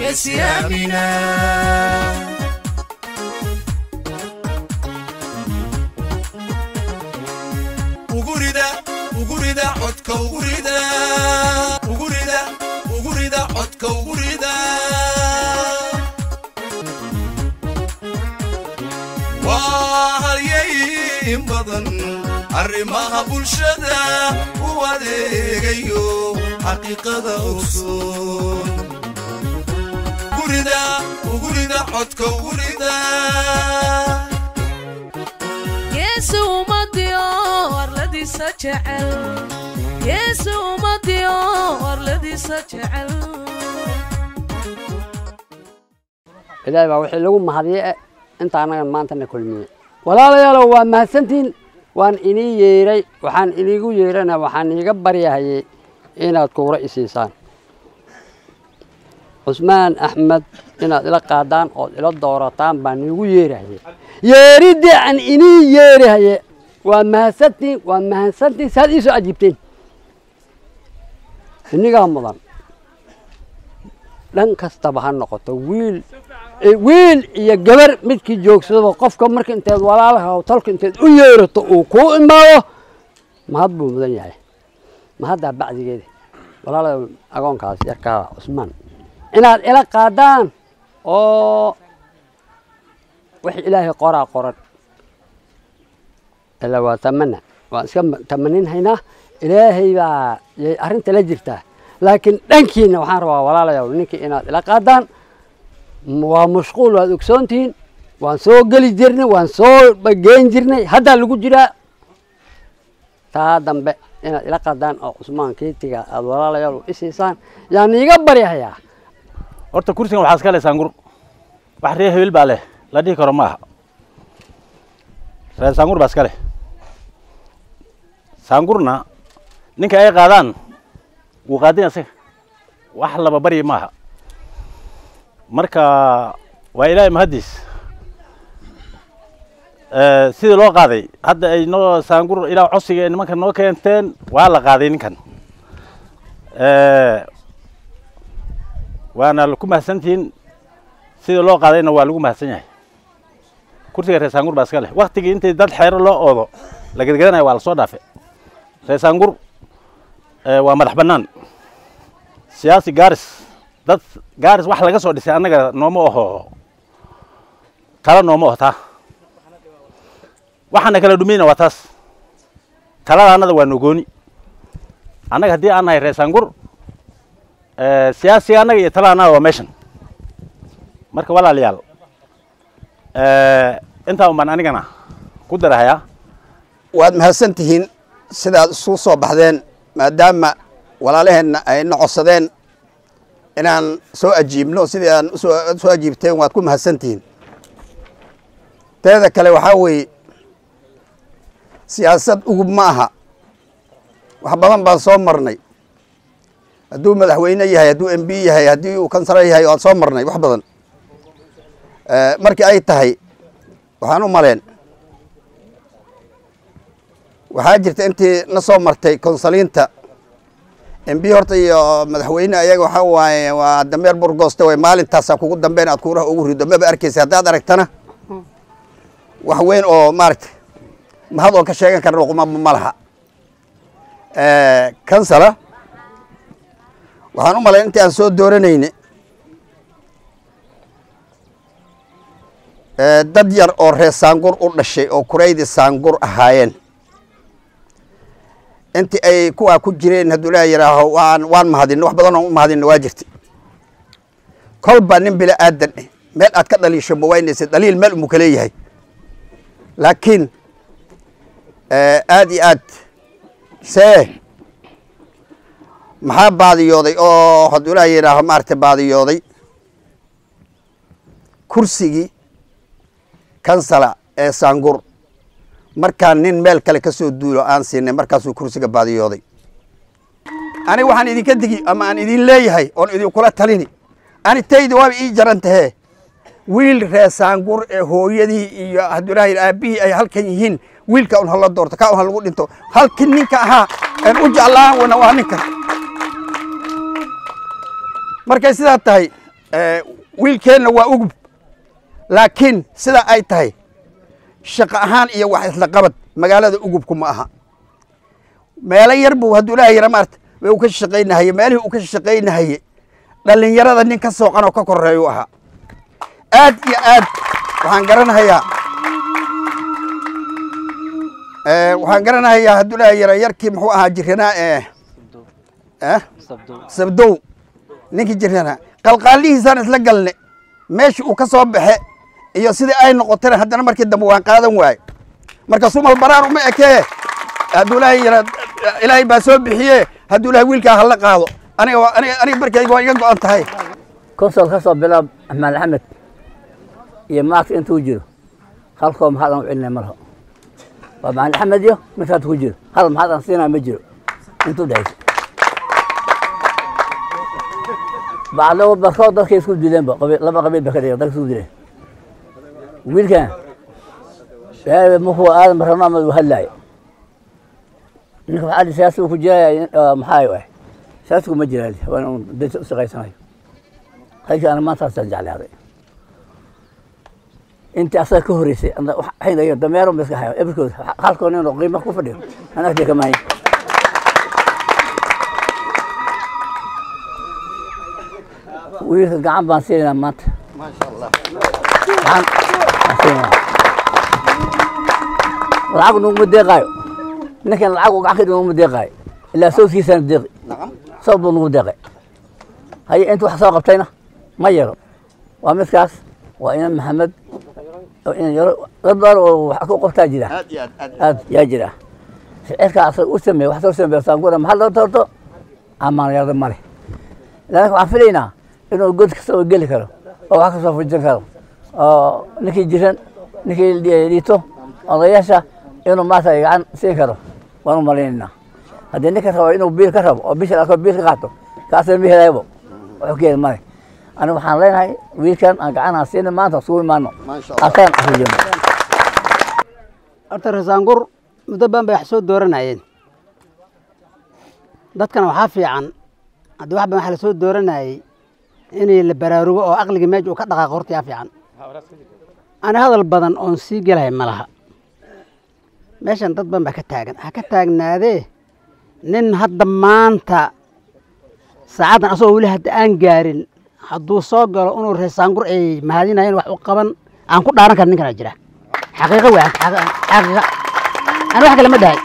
geesiyaamina ugurida ugurida codka ugurida ugurida ugurida codka ugurida waa halyay in badan arrimaha bulshada u adeegayo xaqiiqada ogsoon gurida ugurida codka ugurida yeesu ummadiyo warladiisa jecel yeesu ummadiyo warladiisa jecel ilaahay baa wixii lagu mahadiye inta annagan maanta na kulmiyey walaalayaalow waa mahadsantihin waan inii yeeray waxaan iniigu yeerana waxaan iiga baryahayey inaad kuura isiisaan cusmaan axmed inaad ila qaadaan ood ila doorataan baan iigu yeerahaye yeeriddii aan inii yeerahaye waa mahadsantihin waa mahadsantihin saad iisoo ajiibteen inigaa mudan dhan kastaba ha noqoto wiil wiil iyo gabar midkii joogsadaba qofka marka inteed walaalaha tolka inteed u yeerato uu kuu imaado mahad buu mudan yahay mahaddaa bacdigeeda walaalada agoonkaas yarkaa cusmaan inaad ila qaadaan oo wix ilaahay qoraa qoran ilaa waa tamana waan iska tamanin haynaa ilaahay baa yay arrinta la jirtaa laakiin dhankiina waxaan rabaa walaalayaal ninkii inaad ila qaadaan waa mashquul waad ogsoontihiin waan soo geli jirnay waan soo geen jirnay haddaa lagu jiraa taa dambe inaad ila qaadaan oo cusmaan kiitiga aad walaalayaal u isiisaan yaan iiga baryahayaa horta kursigan waxaa iska leh saangur wax reer hebel baa leh la dhihi karo ma aha reer saangur baa iska leh saangurna ninka ay qaadaan wuu qaadin isaga wax laba baryi maaha marka waa ilaahay mahaddiis sidii loo qaaday hadda ay noo saangur ilaa codsiga ay nimanka noo keenteen waa la qaaday ninkan waana ku mahadsantihiin sidii loo qaadayna waa lagu mahadsan yahay kursiga reer saangur baa iska leh waktigii intii dad xeero loo oodo la gedgedanaya waa lasoo dhaafe reer saangur waa madax bannaan siyaasi gaaris dad gaaris wax laga soo dhisay annaga nooma oho tala nooma oho taa waxaana kala dhumayna waa taas talada annada waa nogooni annaga haddii aan nahay reer saangur siyaasiga annaga iyo talada annaga waa meeshan marka walaalayaal intaa un baan anigana ku darahayaa waad mahadsan tihiin sidaad isugu soo baxdeen maadaama walaalaheenna ay na codsadeen inaan soo ajiibno sidii aan soo ajiibteen waad ku mahadsan tihiin teeda kale waxaa weeye siyaasad ugub ma aha wax badan baan soo marnay hadduu madaxweyne yahay hadduu m b yahay haddii uu kansalo yahay waan soo marnay wax badan markii ay tahay waxaan u maleen waxaa jirta intii na soo martay konsaliinta m b horta iyo madaxweyne ayaga waxaa waaye waa dameer burgooste way maalintaasaa kugu dambeyn aad kuuraha ugu rido maba arkeysa haddaad aragtana wax weyn oo maaragta mahad oon ka sheegan karna qumaba ma laha kansala waxaan u malayn intii aan soo dooranayne dad yar oo reer saangur u dhashay oo kuraydi saangur ahaayeen intii ay kuwaa ku jireen hadduu laa yidhaaho waan waan mahadinno wax badan oon u mahadinno waa jirta kolba nin bila aadan eh meel aad ka dhaliisho ma waynaysa dhaliil meel umuu ka leeyahay laakiin aad iyo aad see maxaa baadiyooday oo hadduu laa yidhaaho maaragtay baadiyooday kursigii kansala ee saangur markaan nin meel kale ka soo duulo aan siinay markaasuu kursiga baadiyooday aniga waxaan idinka digi ama aan idin leeyahay oon idinkula talini ani taydi waaba ii jaran tahee wiil ree saangur ee hooyadii iyo haddulahi aabihii ay halkan yihiin wiilka un hala doorto ka un ha lagu dhinto halkii ninka ahaa een u jeclaan wana waa ninkan markay sidaa tahay Eh, wiilkeenna waa ugub laakiin sida ay tahay shaqo ahaan iyo wax isla qabad magaalada ugubku ma aha meelo yar buu hadduu ilaahay yara maarta uu ka shaqaynahaye meelihii uu ka shaqaynahaye dhallinyarada nin ka sooqan oo ka koreeyu ahaa aad iyo aad waxaan garanahayaa Eh, waxaan garanahayaa hadduu ilaahay yara yarkii muxuu ahaa jiranaa ee eh sabdow ninkii jiranaa qalqaalihiisaan isla galne meeshii uu ka soo baxe iyo sidii ay noqotana haddana markii dambe waan qaadan waaye marka sumal baraan uma ekee hadduu ilaahay yara ilaahay baa soo bixiye hadduu ilaahay wiilkaa hala qaado aniga waa- aniga aniga markayga waa iga go-an tahay konsol ka soo bilaab axmed axmed iyo maarta intuu jiro halkoo maxaad aan u celinay malaho waa maxamed axmed iyo midkaad ku jiro hal maxaad aan siinaa ma jiro intuu dhexaysa bacdo barkood dadkay isku dileenba qabiil- laba qabiil ba ka dhigay dadka isku dileen wiilkan ee markuu aadan barano amad uu hadlaayo ninka waxaa dhi siyaasigu ku jiraya maxaa waay siyaasigu ma jiraa waa inuu danta u shaqaysanayo halkii ana maantaasaan jeclaaday intii asaga ka horreysay ana wax- haydayo dameero ma iska hayo ebrkood halkoo nin oo qiimo ku fadhiyo aan agtay ka mahayn wiilka gacan baan siinaynaa maanta gacan baan siinaynaa lacag nuguma deeqaayo ninkan lacag uu gacan ka dhig nuguma deeqaayo ilaa sawskiisaan deeqi saw buu nugu deeqay haye inta wax soo qabtayna ma yaro waa midkaas waa inan maxamed oo inan yaro dad badan oo wax ku qabtaa jira aad yaa jira ficilka asaga u sameeye wax soo sameeye saangura maxaa loo torto amaan yarda male laakiin waxaan filaynaa inuu god kasta oo geli karo oo wax kasoo fujin karo oo ninkii jiran ninkii liito odayaasha inuu maanta gacan siin karo waan u malaynaynaa haddii ninka rabo inuu biil ka rabo oo bisha arko biil ka qaato kaasna ma helayabo wuxuu ka heli male aniga waxaan leenahay wiilkan aan gacan aan siina maanta isugu imaano asagan afujino horta rasaangur muddo badan bay wax soo dooranayeen dadkana waxaa fiican haddii wax badan wax lasoo dooranayey inay la baraarugo oo aqliga meesha uu ka dhaqaaqo horta yaa fiican ani hadal badan oon sii gelahay ma laha meeshan dad badan baa ka taagan ha ka taagnaadee nin hadda maanta saacaddan asagoo weli hadda aan gaarin hadduu soo galo inuu reesaangur ay mahadinayeen wax u qaban aan ku dhaaran karin ninkana jira xaqiiqo wey xaqiiqa ani wax kale ma dhahay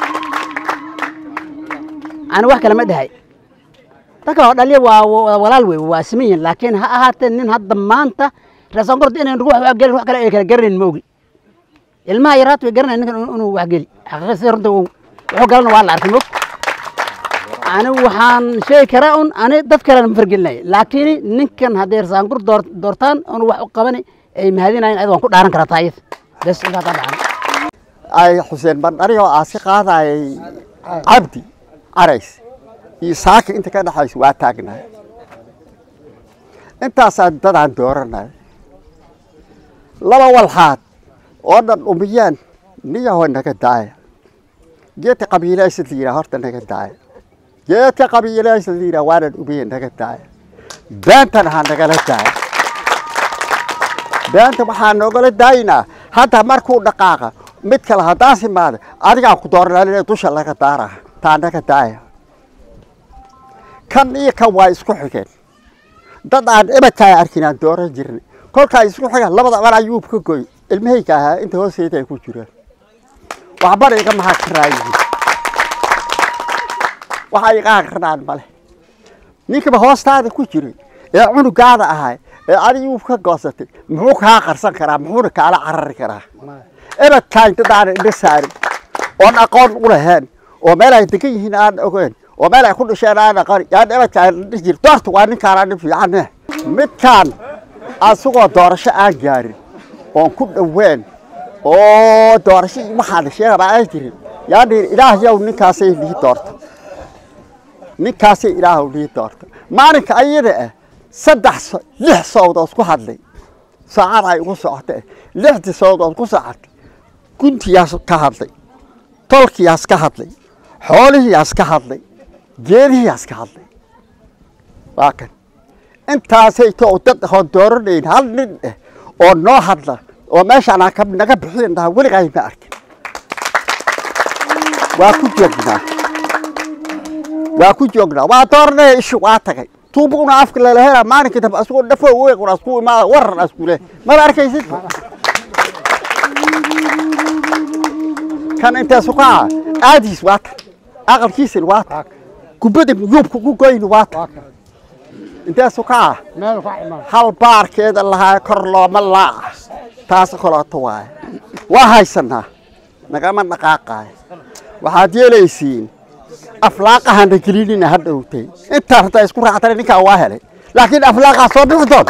ani wax kale ma dhahay dadka oo dhaliya waa waa walaal wey waa siman yihin laakiin ha ahaatee nin hadda maanta reesaangurda inay wax wax gelin wax kale ay kala garanayn ma ogi ilmaha yaraat way garanayn ninkan inuu wax geli xaqiiqa sida runta uu- wuxuu galana waa la arkay mog ani waxaan sheegi karaa un ani dad kalena ma fargelinaya laakiin ninkan hadday reesaangur door doortaan inuu wax u qabani ay mahadinayen ayada waan ku dhaaran karaa taayad bes intaa taa dhacan ay xuseen bandhari oo aasi qaadayay cabdi carays iyo saaka inta ka dhexaysa waa taagnahay intaasaa dadaan dooranay laba walxaad oo dhan umiyaan niyahoo naga daaya geedka qabiilaysid la yidhaha horta naga daaya geedka qabiilaysid la yidhaha waanan umiye naga daaya beentana ha nagala daaya beenta waxaa noogala daayinaa hadda markuu dhaqaaqa mid kale haddaan simaada adigaan ku dooranaa dusha laga daara taa naga daaya kan iyo kan waa isku xigeen dad aan ibadkaa arkin aan dooran jirnay kolkaa isku xigaan labada aban ayuub ka goy ilmahayga ahaa inta hoosteeda ay ku jiraan waxbana iga maxaa karaayihiin waxa iga akrinaan male ninkaba hoostaada ku jiray ee cunugaada ahay ee adiguu ka goosatay muxuu kaa qarsan karaa muxuuna kaala carari karaa ebadkaan dadaan indha saarin oon aqoon u lahayn oo meel ay degan yihiin aan ogeyn oo meel ay ku dhasheen aan aqoon yaan ebadkaan indha jir doorta waa ninkaana nin fiicane midkaan asagoo doorasho aan gaarin oon ku dhoween oo doorasho waxaan sheegaba aan jirin yaan dhihin ilaah yow ninkaasay lii doorta ninkaasay ilaahu lii doorta maalinka ayada ah saddex so- lix sawdood ku hadlay saacad ay ugu socotay lixdii sawdood ku socotay guntiyaas ka hadlay tolkiyaas ka hadlay xoolihiyaas ka hadlay geedihiyaas ka hadlay waa kan intaasay to dad ahoon dooranayn hal nin eh oo noo hadla oo meeshaan aan ka- naga bixiin dhaha weligaay ma arkin waa ku joognaa waa ku joognaa waa dooranaya ishu waa tagay tuubuna afka lalahela maalinkii dambe asugoo dhafo weequn asku imaada waran askule mada arkaysid kan intaasu kaca aadiis waa tan aqalkiisin waa tan kubada yuubka ku goyni waa tan intaasu kaca hal baarkeeda lahaa kor looma laaca taas kaleeto waaye waa haysanaa nagama dhaqaaqaayo waxaad yeelaysiin aflaaqahana gelinina ha dhowtay intaa haddaa isku raactana ninkaa waa helay laakiin aflaaqaa soo bixi doona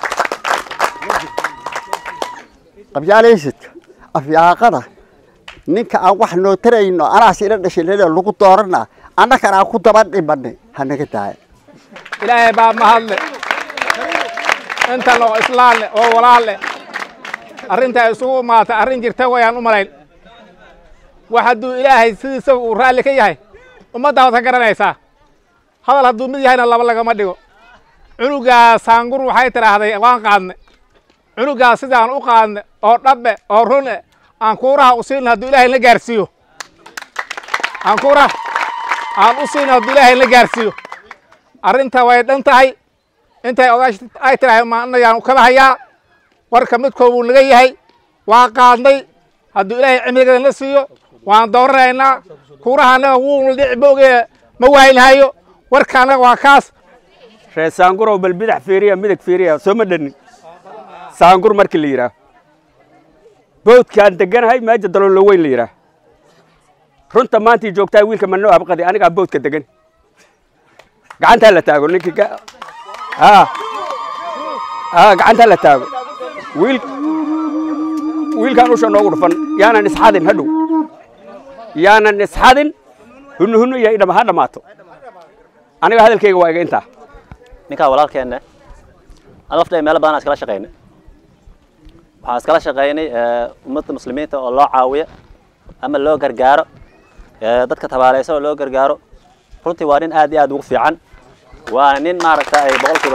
qabyaalaysidka afyaaqada ninka aan wax noo tarayno anaas ila dhashay lele lagu doorana annakan aan ku daba dhimanay ha naga daaya ilaahay baa mahadle intan oo islaanle oo walaalle arrintaa isugu imaatay arrin jirta wayaan u malayn wax hadduu ilaahay sidiisa uu raalli ka yahay ummaddaa waad ka garanaysaa hadal hadduu mid yahayna laba lagama dhigo cunugaa saangur waxay tidhaahday waan qaadne cunugaa sidaan u qaadne oo dhabbe oo rune aan kuuraha u siina hadduu ilaahay la gaarsiiyo aan kuuraha aan u siina hadduu ilaahay la gaarsiiyo arrinta way dhan tahay intay odaash ay tidhahay maanayaan kala hayaa warka midkood buu naga yahay waa qaadnay hadduu ilaahay cimrigeeda la siiyo waan dooranaynaa kuuraha annaga wuu dhici boogee ma waaynahayo warka annaga waa kaas ree saangurow bal bidax fiiriya midig fiiriya soo ma dhanin saangur markii la yidhaah boodkaan deganahay meeja daloolo weyn la yidhaah runta maantii joogtaa wiilka manoo abqadi anigaa boodka degan gacantaa la taago ninkii ga haa haa gacantaa la taago wiil wiilkaan usha noogu dhufan yaanan isxadin hadhow yaanan isxadin hunu hunu iyo idhama ha dhammaato aniga hadalkayga waa iga intaa ninkaa walaalkeenna aan lafta meelo badan aan iskala shaqaynay waxaan iskala shaqaynay ummadda muslimiinta oo loo caawiyo ama loo gargaaro ee, dadka tabaalaysan oo loo gargaaro runtii waa nin aad iyo aad ugu fiican waana nin maaragta ay boqolkiiba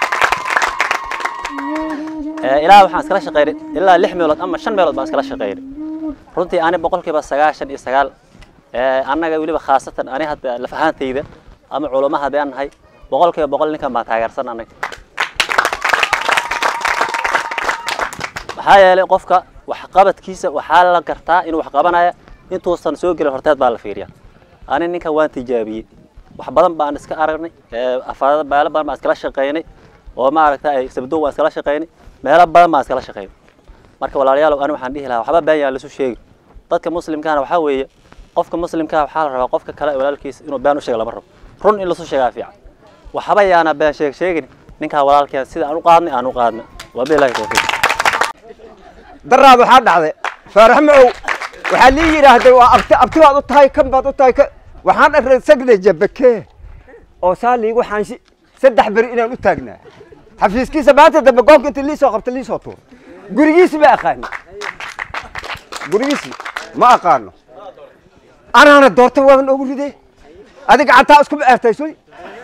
ee, ilaa waxaan iskala shaqaynay ilaa lix meelood ama shan meelood baan iskala shaqaynay runtii ani boqolkiiba sagaashan iyo sagaal ee, annaga weliba khaasatan ani hadda laf ahaantayda ama culamo haddii aan nahay boqolkiiba boqol ninkan baan taageersan annaga maxaa yeelay qofka waxqabadkiisa waxaa la gartaa inuu wax qabanaya intuusan soo gelin horteed baa la fiiriya ani ninkan waan tijaabiyey wax badan baan iska aragnay ee, afaarada meelo badan baan iskala shaqaynay oo maaragta ay sabdoon waan iskala shaqaynay meelo badan baan iskala shaqaynay marka walaalayaal ani waxaan dhihi lahaa waxba been yaan lasu sheegi dadka muslimkaana waxaa weeye qofka muslimkaa waxaa la rabaa qofka kale walaalkiisa inuu been u sheego lama rabo run in lasu sheegaa fiican waxba yaana been sheeg sheegin ninkaa walaalkeen sida aan u qaadnay aan u qaadnay wabilahi tawfiiq daraad waxaa dhacday faarax macow waxaa lii yidhaahday waa abti abti baad u tahay kan baad u tahay kan waxaan dharray sagda jabakee oo saa liigu xaanshi saddex beri inaan u taagnaa xafiiskiisa maanta dambe goobka inta liisoo qabta liisoo tuur gurigiisi ma aqaani gurigiisi ma aqaano anaana doorta waaban ogu ridee adi gacantaa iskuma eertay soy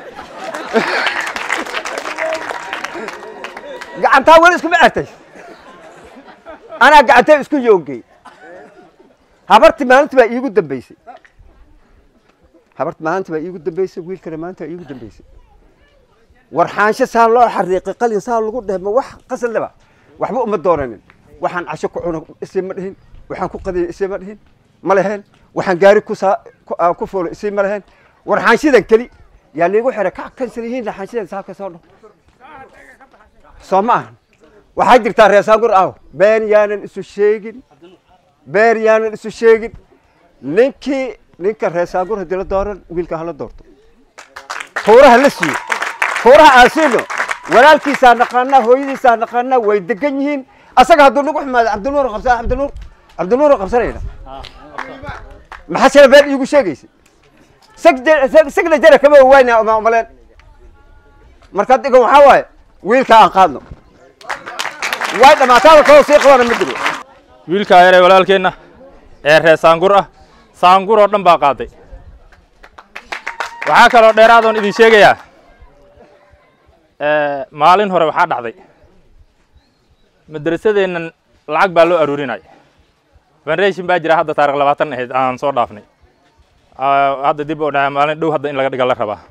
gacantaa weli iskuma eertay anaa gacantay isku yoogay habarti maalinta baa iigu dambeysay habarti maalinta baa iigu dambeysay wiilkana maalinta baa iigu dambeysay warxaansho saa loo xariiqay qalin saa lagu dheh ma wax qasadleba waxba uma doonanin waxaan casho ku cuno isima dhihin waxaan ku qadiyo isima dhihin ma leheen waxaan gaari ku saa ku- aan ku fuulo isima leheen warxaanshidan keli yaa liigu xiray ka kansan yihiin laxaanshidan saabka soo dho soo ma ahan waxaa jirtaa reesaangur aw been yaanan isu sheegin been yaanan isu sheegin ninkii ninka reesaangur haddii la dooran wiilka hala doorto tuuraha la siiyo tuuraha aan siino walaalkiisaa naqaanaa hooyadiisaa naqaanaa way degan yihiin asaga hadduu nagu xumaado cabdinuur qabsa cabdinuur cabdinuur qabsanayna maxaa sila been iigu sheegaysa sagda jara kama waayna ma umaleen marka digan waxaa waaye wiilka aan qaadno way dhammaataada kaloo sii qabana ma jiro wiilkaa yaree walaalkeenna ee reer saangur ah saangur oo dhan baa qaaday waxaa kaloo dheeraadoon idin sheegayaa maalin hore waxaa dhacday madrasadeennan lacag baa loo aruurinaya federation baa jira hadda taarikh labaatan ahayd aan soo dhaafnay hadda dib oo dhaca maalin dhow hadda in laga dhiga la rabaa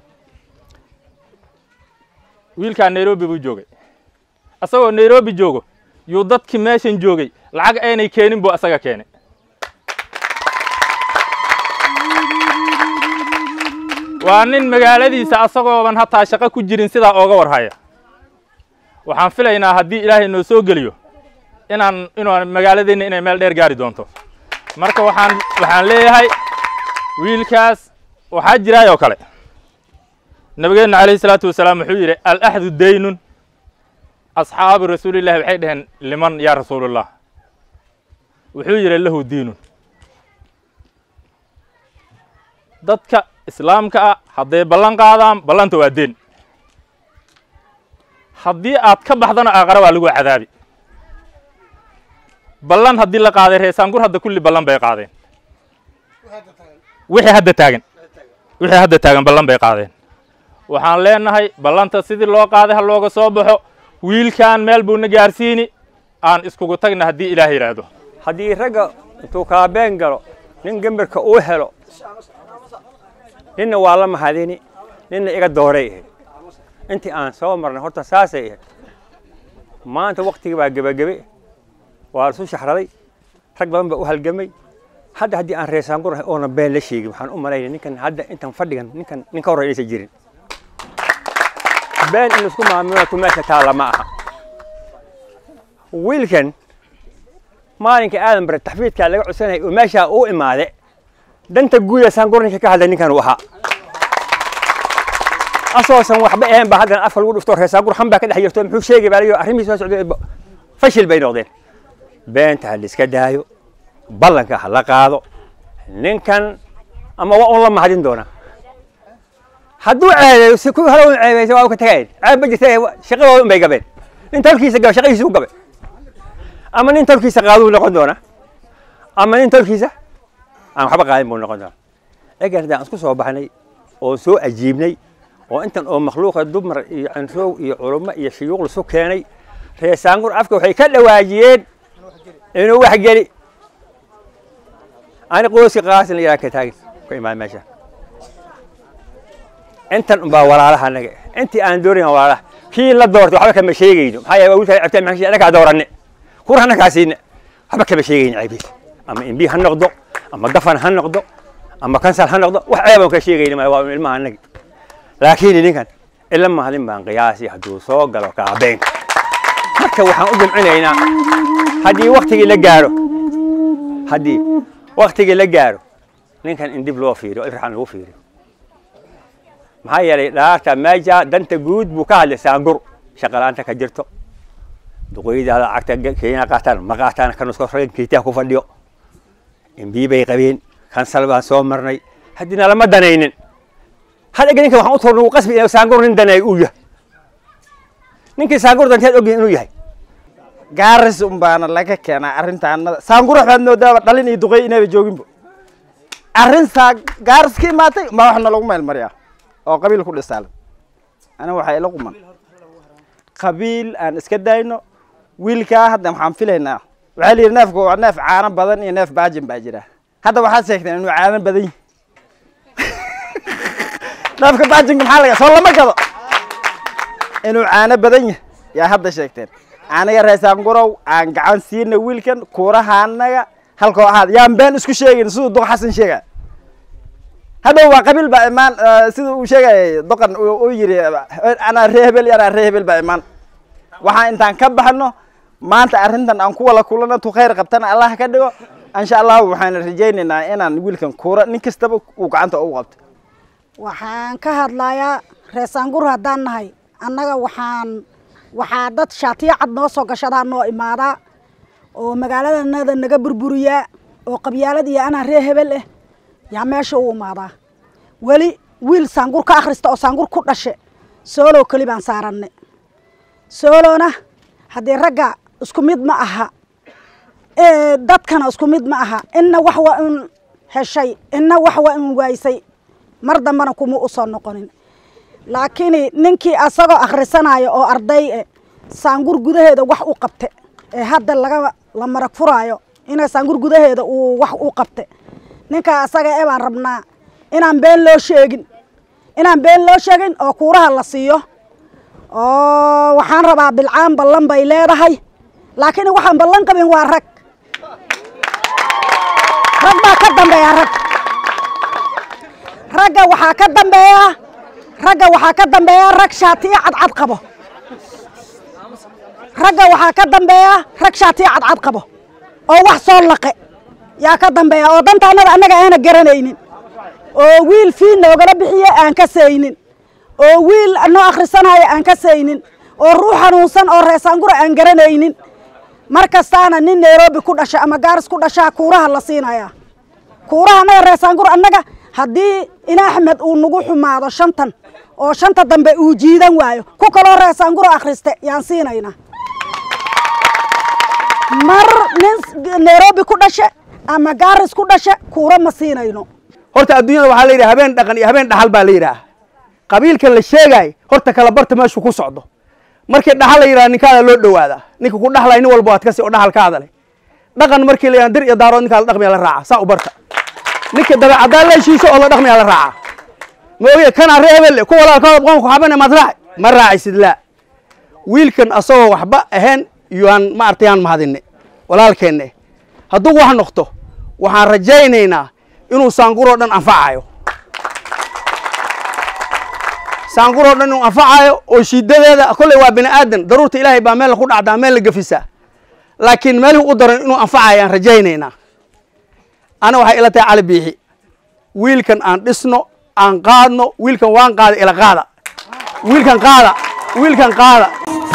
wiilkaa nairobi buu joogay asagoo nairobi joogo yuu dadkii meeshan joogay lacag aynay keenin buu asaga keenay waa nin magaaladiisa asagooban hataa shaqo ku jirin sidaa ooga warhaya waxaan filaynaa haddii ilaahay noo soo geliyo inaan inuu magaaladeenna inay meel dheer gaari doonto marka waxaan waxaan leeyahay wiilkaas waxaa jiraayoo kale nabigeenna calayhi salaatu wasalaam wuxuu yidhi alaxdu daynun asxaabu rasuulillahi waxay dhaheen liman yaa rasuulullah wuxuu yidhi lahu diinun dadka islaamka ah hadday ballan qaadaan ballanta waa deen haddii aad ka baxdana aaqara waa lagu cadaabi ballan haddii la qaaday reesaangur hadda kulli ballan bay qaadeen wixii hadda taagan wixii hadda taagan ballan bay qaadeen waxaan leenahay ballanta sidii loo qaaday ha looga soo baxo wiilkan meel buu na gaarsiini aan iskugu tagna haddii ilaah yidhaahdo haddii ragga intuu kaabeen galo nin gembarka uu helo ninna waa la mahadini ninna iga dooray ahayd intii aan soo marnay horta saasay ahayd maanta waktigii baa gebagebe waa isu shaxraday rag badan baa u halgamay hadda haddii aan reesaangur ahay oona been la sheegin waxaan u malaynay ninkan hadda intan fadhigan ninkan nin ka horreya inaysan jirin been in isku maamulatu meesha taalla ma aha wiilkan maalinka aadan bare taxfiidkaa laga codsanayay oo meeshaa uu imaade danta guuda saangur ninka ka hadlay ninkan uu ahaa asoosan waxba ahayn ba haddana afka lagu dhufto reesaangur xan baa ka dhex jirto muxuu sheegay baa layo arrimihii soo socday fashil bay noqdeen beenta ha la iska daayo ballanka ha la qaado ninkan ama waa un la mahadin doonaa hadduu ceebeeyo si kuwii hore un ceebeysay waa u ka tagayeen ceeb ma jirta shaqadooda un bay gabeen nin tolkiisa gaba shaqadiisa u gabay ama nin tolkiisa qaaduu noqon doonaa ama nin tolkiisa aan waxba qaadin buu noqon doonaa egan haddaan isku soo baxnay oo soo ajiibnay oo intan oo makhluuqa dumar iyo canrow iyo culummo iyo shuyuuq lasu keenay reesaangur afka waxay ka dhawaajiyeen inuu wax geli ani qoyska qaasin la yidhaha ka taagin ka imaan meesha intan unbaa walaalaha anaga intii aan doonayn walaalaha kii la doortay waxba kama sheegayno maxaa yeele waa wiilkaa cabtaan maxaa anagaa dooranne kur anagaa siine waxba kama sheegayno ceebiis ama imbi ha noqdo ama dafan ha noqdo ama kansal ha noqdo wax ceebaan ka sheegayno ma waa ilmaha anagi laakiin ninkan ila mahadin baan qiyaasi hadduu soo galo kaabeenka marka waxaan u jimcinaynaa haddii waktigii la gaaro haddii waktigii la gaaro ninkan in dib loo fiiriyo ifraxan lagu fiiriyo maxaa yeelay dhaarta meesha danta guud buu ka hadlay saangur shaqalaanta ka jirto duqoydaada lacagta kenya qaataan ma qaataan kan isko ragan kiitaa ku fadhiyo imbii bay qabeen kansal baan soo marnay haddina lama danaynin hal ega ninkan waxaan u toornay uu qasbi inuu saangur nin daneeyo uu yahay ninkii saangur danteed ogyahay inuu yahay gaaris unbaana laga keenaa arrintaanada saangur waxbaad moodaaba dhalin iyo duqey inayba jooginba arrin saa gaaris ka imaatay ma waxna lagu meelmariyaa oo qabiil ku dhisaalan aniga waxaa ila quman qabiil aan iska dayno wiilkaa hadda waxaan filaynaa waxaa la yidhi neefku waa neef caano badan iyo neef baajin baa jira hadda waxaad sheegteen inuu caano badan yahi neefka baajinka maxaa laga soo lama gado inuu caano badan yahay yaa hadda sheegteen aniga reesaangurow aan gacan siina wiilkan kuuraha anaga halkoo ahaad yaan been isku sheegin siduu duq xasan sheegay hadhow waa qabiil baa imaan sida uu sheegayay doqan uu yidhi anaa ree hebel iyo anaa ree hebel baa imaan waxaan intaan ka baxno maanta arrintan aan ku wala kulano tu khayr qabtana allah ka dhigo insha allahu waxaan rajaynaynaa inaan wiilkan kuura nin kastaba uu gacanta ugu qabto waxaan ka hadlayaa reesaangur haddaan nahay annaga waxaan waxaa dad shaatiyo cad noo soo gashadaa noo imaadaa oo magaaladanada naga burburiyaa oo qabyaalad iyo anaa ree hebel ah yaa meesha u imaadaa weli wiil saangur ka akhrista oo saangur ku dhashe soolow keli baan saaranay soolona haddii ragga isku mid ma aha dadkana isku mid ma aha inna wax waa in heshay inna wax waa in waaysay mar dambana kuma u soo noqonin laakiin ninkii asagoo akhrisanayo oo arday eh saangur gudaheeda wax u qabte ee hadda laga la marag furaayo ina saangur gudaheeda uu wax u qabte ninkaa asaga ee baan rabnaa inaan been loo sheegin inaan been loo sheegin oo kuuraha la siiyo oo waxaan rabaa bilcaan ballan bay leedahay laakiin waxaan ballan qabin waa rag rag baa ka dambeeya rag ragga waxaa ka dambeeya ragga waxaa ka dambeeya rag shaatiyo cadcad qabo ragga waxaa ka dambeeya rag shaatiyo cadcad qabo oo wax soo laqe yaa ka dambeeya oo dantaanada annaga aana garanaynin oo wiil fii noogala bixiye aan ka saynin oo wiil noo akhrisanaayo aan ka saynin oo ruux xanuunsan oo reesaangura aan garanaynin mar kastaana nin nairobi ku dhasha ama gaaris ku dhashaa kuuraha la siinayaa kuuraha annaga reesaangur annaga haddii in axmed uu nagu xumaado shantan oo shanta dambe uu jiidan waayo ku kaloo reesaanguro akhriste yaan siinaynaa mar nin nairobi ku dhashe ama gaaris ku dhashe kuura ma siinayno horta adduunyada waxaa la yidhaha habeen dhaqan iyo habeen dhaxal baa la yidhaha qabiilkan la sheegaay horta kala barta meeshuu ku socdo markii dhaxal la yidhaha ninkaada loo dhowaadaa ninka ku dhaxlay nin walba waad kasi oo dhaxalkaada leh dhaqan markii la yidhaha dir iyo daarood ninkaa la dhaqmaya la raaca saa u barta ninka dabeecaddaa la heshiiso oo la dhaqmaya la raaca ma oge kanaa ree hebelle ku walaalkooda qoonku xabane maad raaci ma raacisid laa wiilkan asagoo waxba ahayn yaan maaragtay yaan mahadinne walaalkeenne hadduu wax noqto waxaan rajaynaynaa inuu saanguroo dhan anfacayo saanguroo dhan inuu anfacayo oo shidadeeda kolley waa bini aadan daruurta ilaahay baa meel ku dhacdaa meel la gefisaa laakiin meelihii u daran inuu anfacayo aan rajaynaynaa ana waxay ila tahay cali biixi wiilkan aan dhisno aan qaadno wiilkan waan qaada ila qaada wiilkan qaada wiilkan qaada